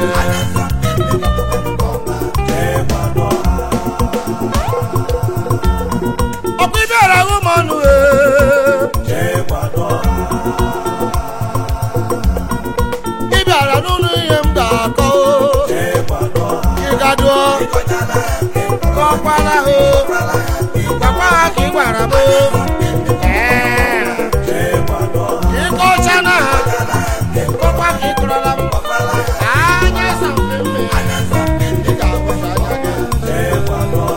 ọkwa ịbịara ahụ m ọnụ ịbịara n'ụlọ ihe m ga-akọ ịgaduo kọkwara hụ gwakwa ha ka ị gwara m Ee. ịkọcha na ha kọkwa ka ị kọrọla m anya sampe mme ị ga-ahụcha anya gị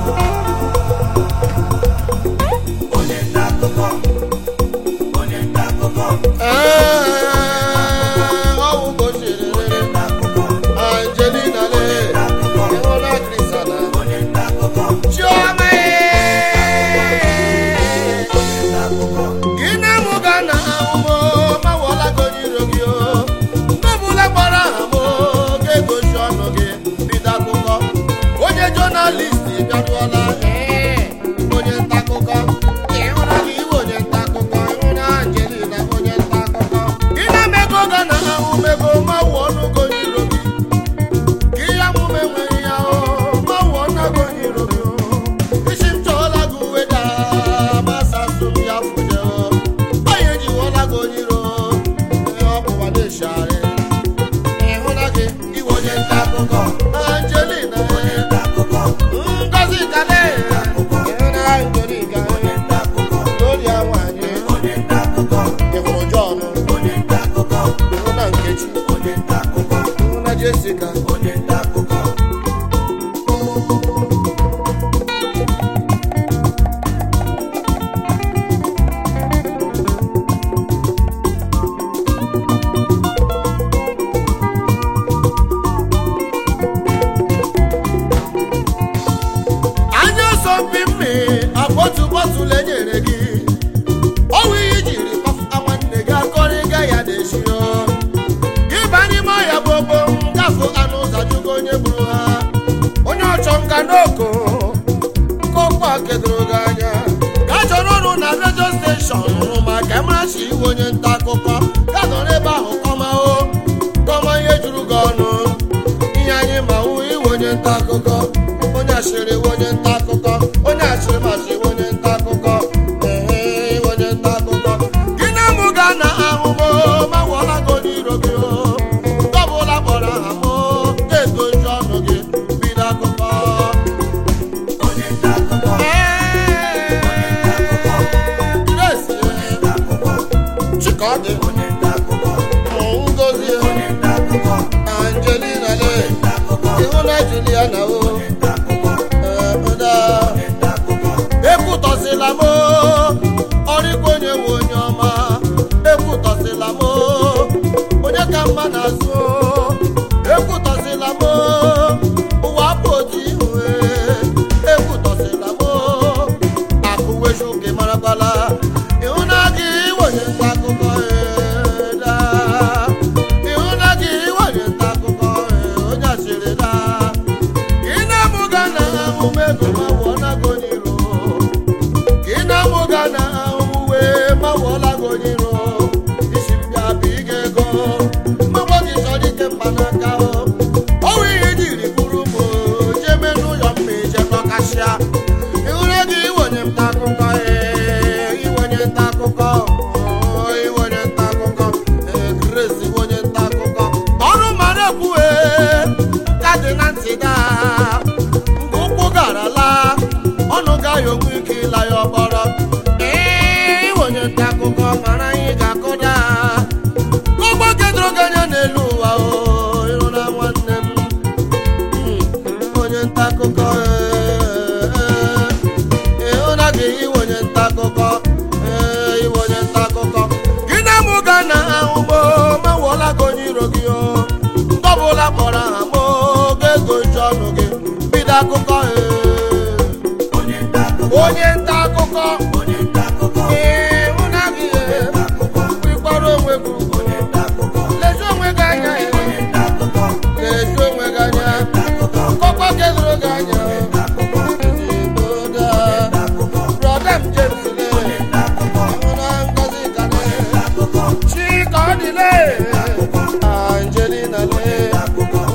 Ee, ọwụ gosiri Angelina le ịhụla Krisana Chioma ee gị na-emụ ga na ahụmụ mawala gonyiro gị o ndọbụla gbara aha m ga-egosi ọnụ gị bido akụkọ onye jọnalist bịaruola ee onye nta akụkọ ịhụra gị iwe onye nta akụkọ ịhụra Angelina onye nta akụkọ gị na-emego ga na ahụmego mawụ ọnụ gonyiro gị ka ihe amụma enweghị ya o mawụ ọnụ gonyiro gị o isi m chọọla gị uwe daa masa sum ya fụje o onye jiwọla gị onyiro ihe ọkpụwa na-eshigharị ịhụla gị iwe onye nta akụkọ Angelina Ngozi Kale ịhụla Angelina Gloria nwanyị ịhụrụ John ịhụla Nkechi ịhụla Jessica anya asọmpi mmi abọtụ bọtụlụ enyere gị ọwụ ihe jiri kpafụta nwanne gị akọrịga ya na-eshio gị ba n'ime ọhịa bụ ogbo gafụ anụ ụzọ chụgo onye gburu ha onye ọchọ nka n'oko kọkwa kedoro gị anya ka chọrọ ọrụ na redio steshọn hụrụ maka ịmarachi iwe onye nta akụkọ ga nọrọ ebe ahụ kọmahụ kọma ihe juru gị ọnụ ihe anyị ma hụ iwe onye nta akụkọ onye asịrị iwe onye nta akụkọ onye asịrị masị iwe onye nta akụkọ ehe iwe onye nta akụkọ gị na mụ ga na ahụmụ ma wụọla gị onye iro gị o nke ọbụla kpọrọ aha mụ ga-edozi ọnụ gị bido akụkọ Grace, Chikọdị Ngozi Angelina le ịhụla Juliana o Eboda ekwutọsịla m ọrịkwa onye nwe onye ọma ekwutọsịla m onye ka mma na-azụ ekwutọsịla m ụwa bụ otu ihu ekwutọsịla m akụweju gị marakwala ịhụna gị onye nta akụkọ ee, daa. ịhụna gị onye nta akụkọ ee, onye asịrị daa ị na-amụga na ahụmụ ego ma wụọla gị onye iro ị na-amụga na ahụmụ wee ma wụọla gị onye iro isi mbịa bụ ị ga-ego mgbagbo gị chọrọ ike mkpanaka o ọwụ ihe jiri bụrụ m jeme n'ụlọ mma eje nọkasịa ịhụrụ gị iwenye nta akụkọ ee, iwenye nta akụkọ oo, iwenye nta akụkọ ee, Grace iwenye nta akụkọ ọrụ mara ekwuhe ka dị na ntị daa mgbe ụkwụ gara laa ọnụ gaghị onwe ike ịla ya ọkpọrọ ee iwenye nta akụkọ mara anyị ga-akụda ụgbọ kedoro gị anya n'elu ụwa o ịhụ na nwanne m Mm, onye nta akụkọ ịhụna gị iwe onye nta akụkọ ee, iwe onye nta akụkọ gị na mụ ga na ahụmụ ma wụọla gị onye iro gị o ndọbụla kpọrọ aha m ga-egochi ọnụ gị bido akụkọ ee. onye nta akụkọ ịhụna gị ee, ịkpọrọ onwe gị ugwu lezi onwe gị anya ee. lezi onwe gị anya kọkwa kedoro gị anya Oda, brọda m James le ịhụna Ngozi Kane Chika ọ dị le Angelina le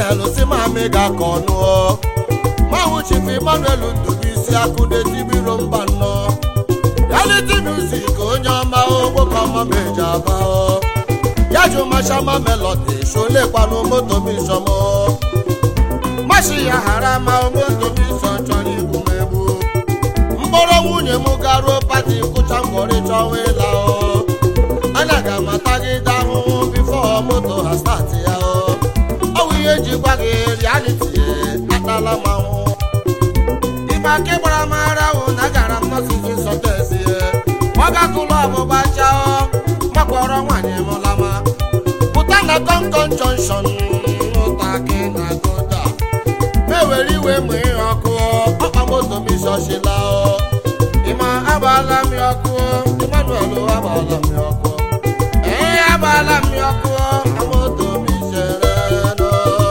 emmanuel si mami ga-akọ ọnụ manwụ chief emmanuel ndụbụisi akụ na-etibiro mba nnọ reality music onye ọma o nwoke ọma meji aba o ya jụ mashama melody solekwanụ moto misom mashi ya hara ma moto misom chọrọ igbu m egbu mkpọrọ nwunye m garuo pati kụcha mgbọrị chọwa ịla o anya ga-amatagide ahụhụ bifo moto ha stati ya o ọ bụ ihe ji gwa gị reality atala m ahụhụ ime aka gbara m ara ahụ na agara m nọsizi sọtesi ọgakụlụ ọgbụgba chao makpọrọ nwaanyị m lama pụta na kọnkọn jọnshọn ụta gị na goda mewere iwe ma ihe ọkụ ọkpa moto m isọsila ịma agbala m ya ọkụ emmanuel agbala m ya ọkụ ee agbala m ya ọkụ moto m isere nọ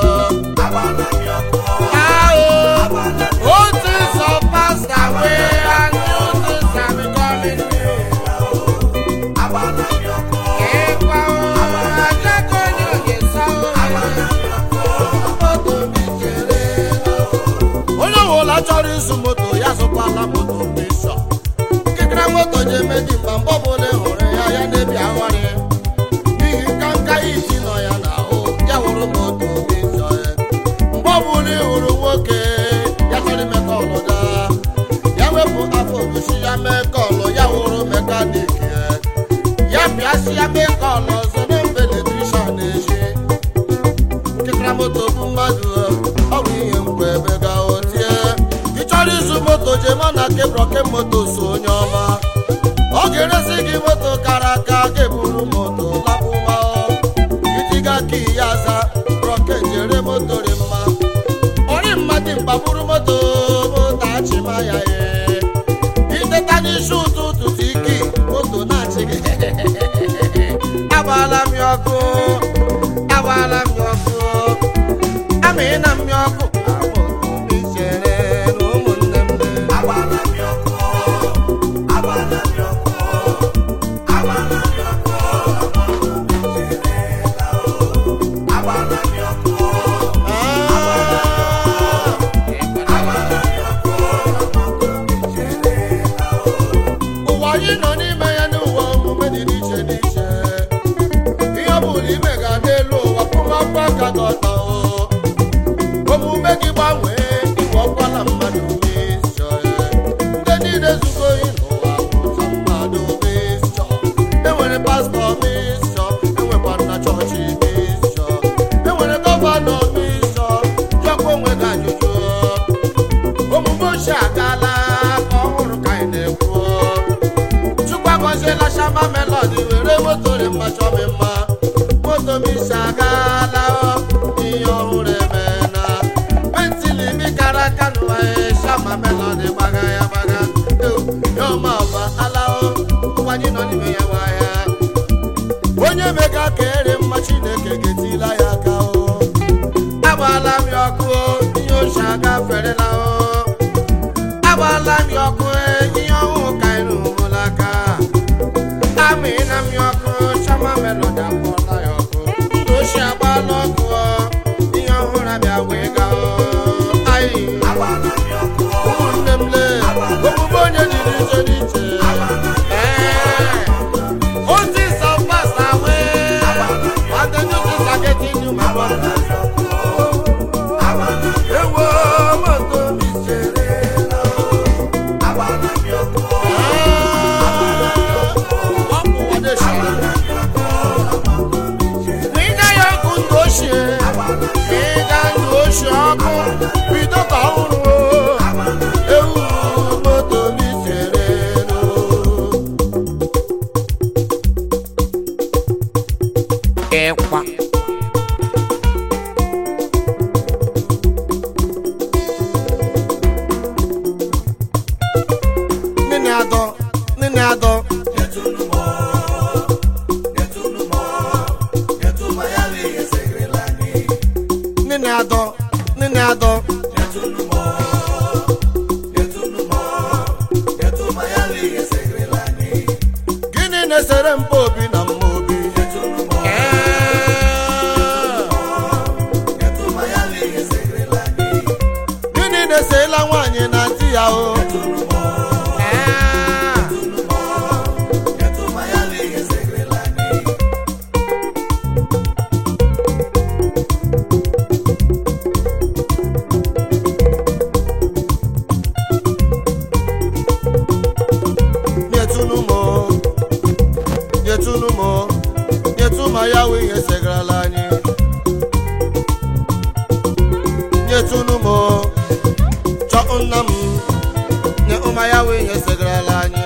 Old things have passed away and new things are becoming new. Ịkwa o, ajako onye ga-esa o, moto m ichere nọ. onye ọbụla chọrọ ịzụ moto ya zụkwala moto bishọ nkịtịrị moto ji eme dị mkpa mgbe ọbụla ị hụrụ ya ya na-ebi aghọrị n'ihi nka nka isi nọ ya n'ahụ ya wụrụ moto bishọ ya mgbe ọbụla ị hụrụ nwoke ya chọrọ ime kọlụ da ya wepụ afọ ogosi ya mee kọlụ ya wụrụ mekanik ya ya pịasị ya mee kọlụ ọzọ na mbe eletrishọn na-eji nkịtịrị moto bụ mmadụ ọ bụ ihe mkpa ebe ga otie ị chọrọ ịzụ moto jema na kebrọke moto so onye ọma ọ ga-eresi gị moto kara aka ga-eburu moto lapụma itiga ka ihe aza brọke jere moto dị mma ọrị mmadụ mkpagburu moto moto achịma ya ye iteta n'isi ụtụtụ tiki moto na-achị gị agbaala m ya ọkụ agbaala m ya ọkụ amịna m ya ọkụ ahụ m ichere na ụmụnne m ụwa anyị nọ n'ime ya n'ụwa omume dị n'iche n'iche ihe ọ bụla ime ga n'elu ụwa pụmapụ aka gị ọtọ omume gị gbanwee igwe ọkwala mmadụ mesọ ndị niile zugo ohi n'ụwa bụcha mmadụ mesọ enwere pastọ mesọ enwekwa nna chọọchị mesọ enwere gọvanọ mesọ jọkwa onwe gị ajụjụ omume ochie agaala ka ọhụrụ ka anyị na-ekwu chukwu agọziela shama melodi were moto dị mma chọọ m mma moto m isi agaala ihe ọhụrụ emena pentili mi gara aka n'ụwa ya shama melodi gbaga ya gbaga yọma ọba alao ụwa anyị nọ n'ime ya nwa ya onye mega ka ere mma chineke ga-etila ya aka o agbaala m ya ọkụ o, ihe ochie agaferela o agbaala m ya ọkụ e, ihe ọhụụ ka anyị rụrụla aka amịna m ya ọkụ chama melodi akpọla ya ọkụ ndụ ochie agbaala ọkụ o, ihe ọhụrụ abịa wee gaa o. Ayi. ụmụnne m lee omume onye dịrị iche n'iche Ee. Old things have passed away, and the new things are getting new, my brother. Ewo moto mi chere na Ịga ya ọkụ ndụ ochie, ịga ndụ ochie ọkụ, bido ka ọhụrụ o. Ewu moto mi chere na ịkwa nínú adọ nínú adọ. nínú adọ nínú adọ. gịnị na-esere mpa obi na mma obi. Ee. nyetunu m nyetu ma ya wee ihe segarala anyị nyetunu m chọọ nna m nye ụma ya wee ihe segarala anyị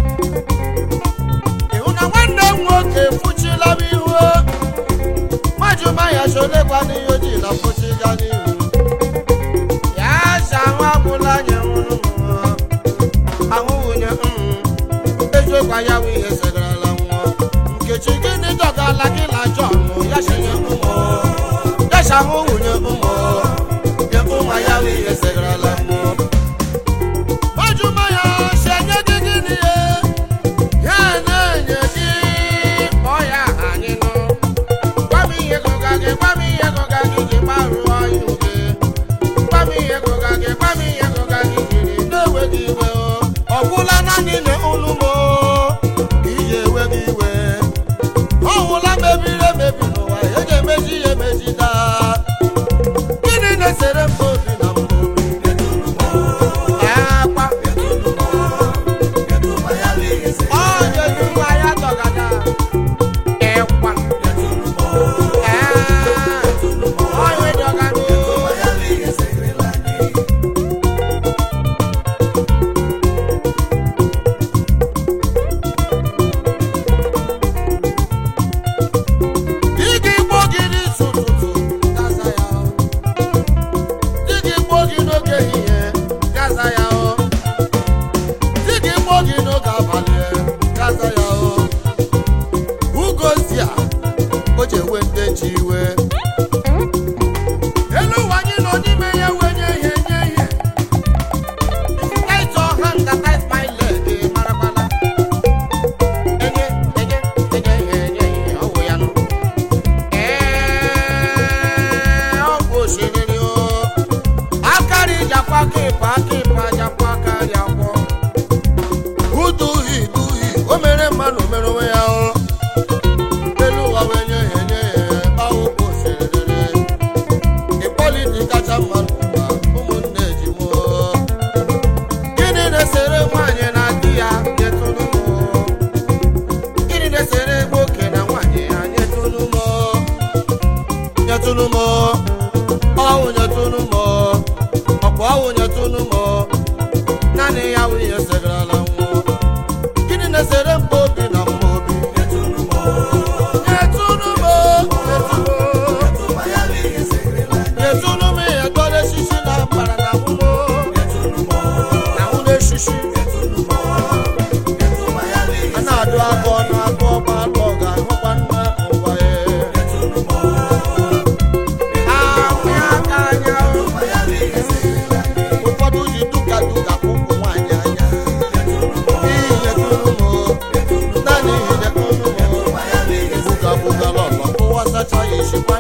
ịhụ na nwanne m nwoke fụchila m ihu majụma ya cholekwa n'ihe ojii na fụchiga n'ihu ya acha ahụ agwụla anyị nwụrụ m ahụ nwunye eziokwu ya wee ihe segarala nwa nkechi gịnị dọgala gị na jọn ya chinye ụmụ ya chahụ nwunye ụmụ nye ụma ya wee ihe segarala nwa majụma ya si enye gị gịnị ye ya na-enye gị kpọọ ya aha anyị nụ gwa m ihe gụga gị gwa m ihe gụga gị ji gbarụọ ihu gị gwa m ihe gụga gị gwa m ihe gụga gị jiri na-enweghị iwe o. ọ gwụla naanị na unu m o, ka iji enweghị iwe ọ gwụla mebiri emebi n'ụwa eji emeji ya emeji daa gịnị na-esere m obi na mbụ akwa ọ jeju nwa ya dọgada ịkwa onye dọgada Dịka igbo gị n'isi ụtụtụ gaza ya o. Dịka igbo gị n'oge ehihie gaza ya o. Dịka igbo gị n'oge abalị gaza ya o. Ugozi a o ji ewe ndị ji iwe. Elu ụwa anyị nọ n'ime ya wenye ihe nye ihe. Tight your hand and tight my leg, ị marakwala. Enye, enye, enye ihe, enye ihe, ọ wụ ya nụ. Ee, ọ bụ osimiri o. Akarị jakwa kịpa kịpa jakwa akarị akwọ. Uduhi duhi, o mere mmadụ mere onwe ya o. Elu ụwa wee nye ya enye ya, ọ bụ osimiri. Ịkpọlite kacha mma n'ụwa, ụmụnne ji mụọ. Gịnị na-esere nwaanyị na di ya nyetụrụ m? Gịnị na-esere nwoke na nwaanyị ya nyetụrụ m? Nyetụrụ m, ọwụ nyetụrụ m, ọkwa ọwụ nyetụrụ m, naanị ya wụ ihe segarala nwụ. Gịnị na-esere mkpa obi na mma obi? Nyetụrụ m, nyetụrụ m, nyetụrụ m ihe dọrọ esisi na mbara na nwụrụ. na nwụrụ esisi. a na-adụ aka ọnụ aka ọgba aka ọ ga-ahụkwa nna ụwa ya. Ahụ ya aka anya o. ụfọdụ ji duka duka ụmụ nwaanyị anya n'ihi nyetụrụ m naanị ihe nyetụrụ m buga buga lọlọ kụwa sacha ya isi